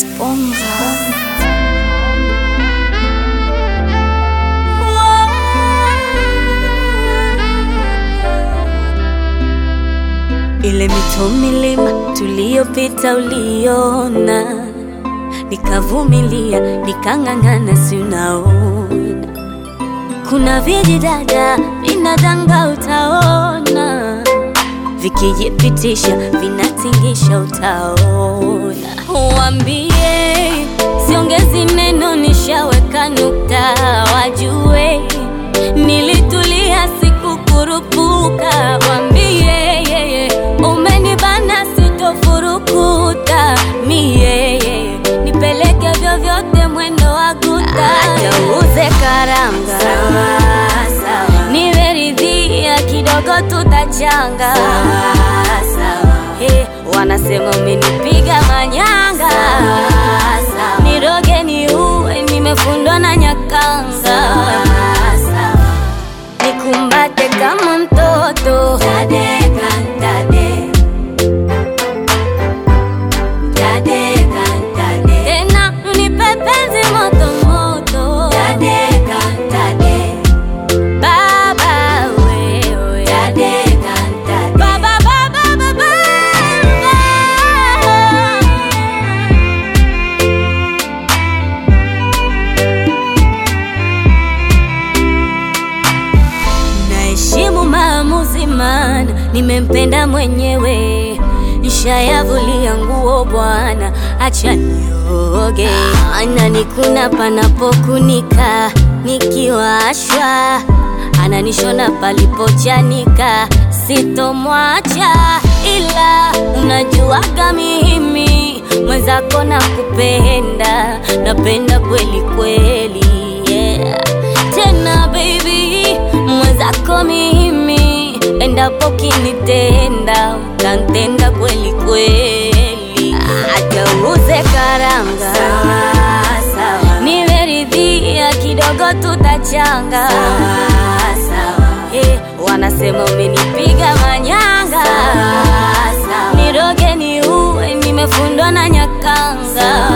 Sponga. Ile mito milima tuliyopita uliona, nikavumilia nikang'ang'ana, si unaona kuna vijidada vinadanga, utaona vikijipitisha vinatingisha, utaona. Wambie siongezi neno, nishaweka nukta, wajue nilitulia, sikukurupuka. Wambie yeye umenibana, sitofurukuta mie nipeleke vyovyote, mwendo wa guta, acha uuze karanga, nimeridhia kidogo, tutachanga Hey, wanasema umenipiga manyanga, niroge ni uwe, nimefundwa na nyakanga, nikumbate kama mtoto Tadeka, tade. Tadeka, tade. Tena unipe penzi moto moto Tadeka, tade. Baba wewe Tadeka, tade. Baba, baba, baba, Naheshimu maamuzi, maana nimempenda mwenyewe. Nishayavulia nguo bwana, acha nioge. Ananikuna panapokunika, nikiwashwa ananishona palipochanika, sitomwacha ila unajuaga mimi mwenzako na kupenda, napenda kweli kweli, yeah. Tena baby mwenzako mimi, endapo kinitenda utantenda kweli kweli, acha uuze karanga, nimeridhia kidogo, tutachanga Eh, wanasema umenipiga manyanga, niroge ni uwe, nimefundwa na nyakanga,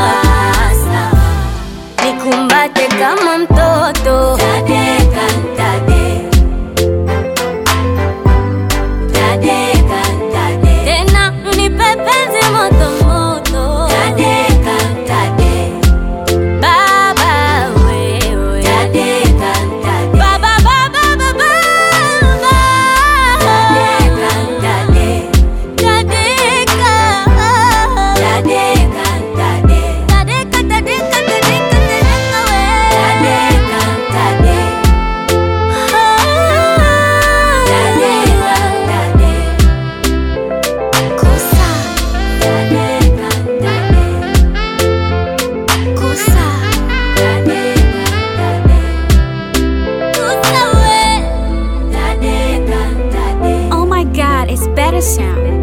nikumbate kama mtoto Tadeka, tade. Tadeka, tade. Tena unipe penzi moto moto Tadeka, tade. Baba wewe Tadeka, tade. Baba, baba, baba, Tadeka, tade. Tadeka. Tadeka, tade. Tadeka, tadeka, tadeka, tadeka we. Tadeka, tade. Tadeka, tade. Kosa. Tadeka, tade. Kosa. Tadeka, tade. Kosa we. Tadeka, tade. Oh my god, it's better sound.